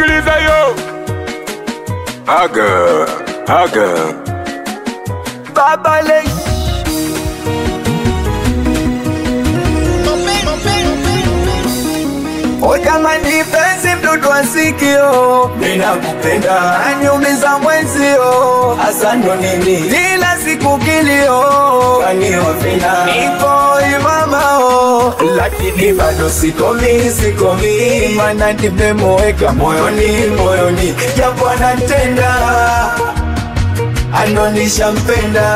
sikiliza yo aga aga Baba Lex O jamani, penzi mdudu wa sikio, ninakupenda aniumiza mwenzio, hasa ndo nini kila siku kilio, kaniovina niko imamao, lakini bado sikomi, sikomi, mana nimemweka moyoni, moyoni, japo anatenda anonisha mpenda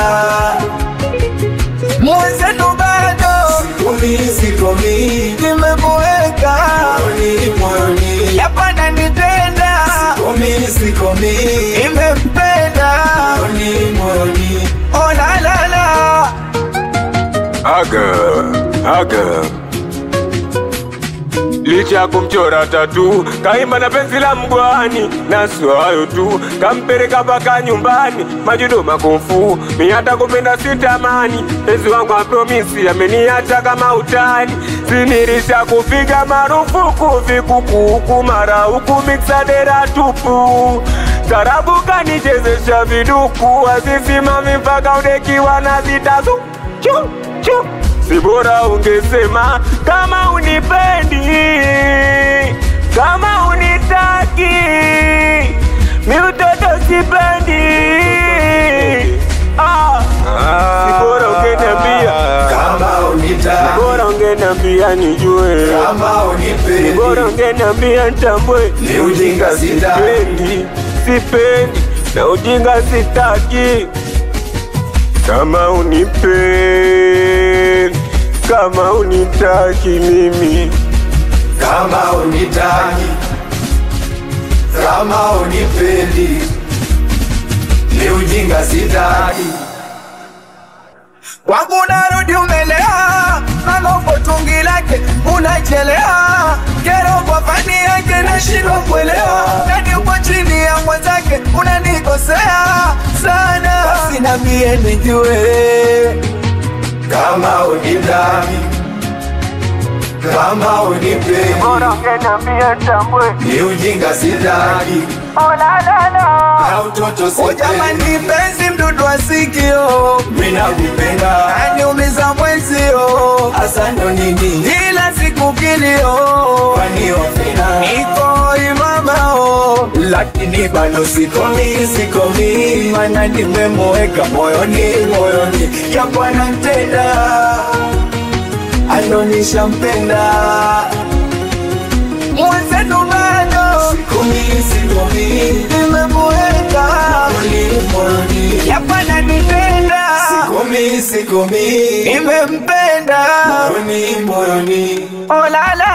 mwenzenu bado sikomi, sikomi, nimemweka moyoni, moyoni, yapana nitenda sikomi, sikomi, nimempenda moyoni, moyoni, oh la la la aga aga licha ya kumchora tatu kaimba na penzi la mgwani na sio hayo tu kampeleka mpaka nyumbani majudo makofu mi hata kupenda sitamani penzi wangu apromisi ameniacha kama utani sinirisha kupiga marufuku vikukuku mara huku miksadera tupu tarabu kanichezesha viduku azisimami mpaka udekiwa na zitazu chu chu si bora ungesema kama unipendi, kama unitaki, mi utoto sipendi. Ah, si bora ungeniambia, kama unitaki bora ungeniambia nijue, kama ni bora unipendi ungeniambia nitambue. ni ujinga sitaki Sipendi, sipendi na ujinga sitaki. Kama unipendi, kama unitaki mimi kama unitaki kama unipendi ni ujinga sitaki wangu narudi umelea mambo tungi lake unachelea kero kwa fani yake nashindwa kuelewa nani uko chini ya mwenzake unanikosea sana basi nambie nijue kama unitaki kama unipendi ungeniambia nitambue. ni ujinga sitaki na utoto sitaki. Jamani, penzi mdudu wa sikio, mina kupenda aniumiza mwenzio, hasa ndo nini ila siku kilio, kwani ofina niko imamao, lakini bado sikomi, sikomi, mana nimemweka moyoni, moyoni, japo anatenda anonisha mpenda mwenzenu bado sikomi, sikomi, nimemweka moyoni, moyoni, yapana nitenda sikomi, sikomi, nimempenda moyoni, moyoni, oh la la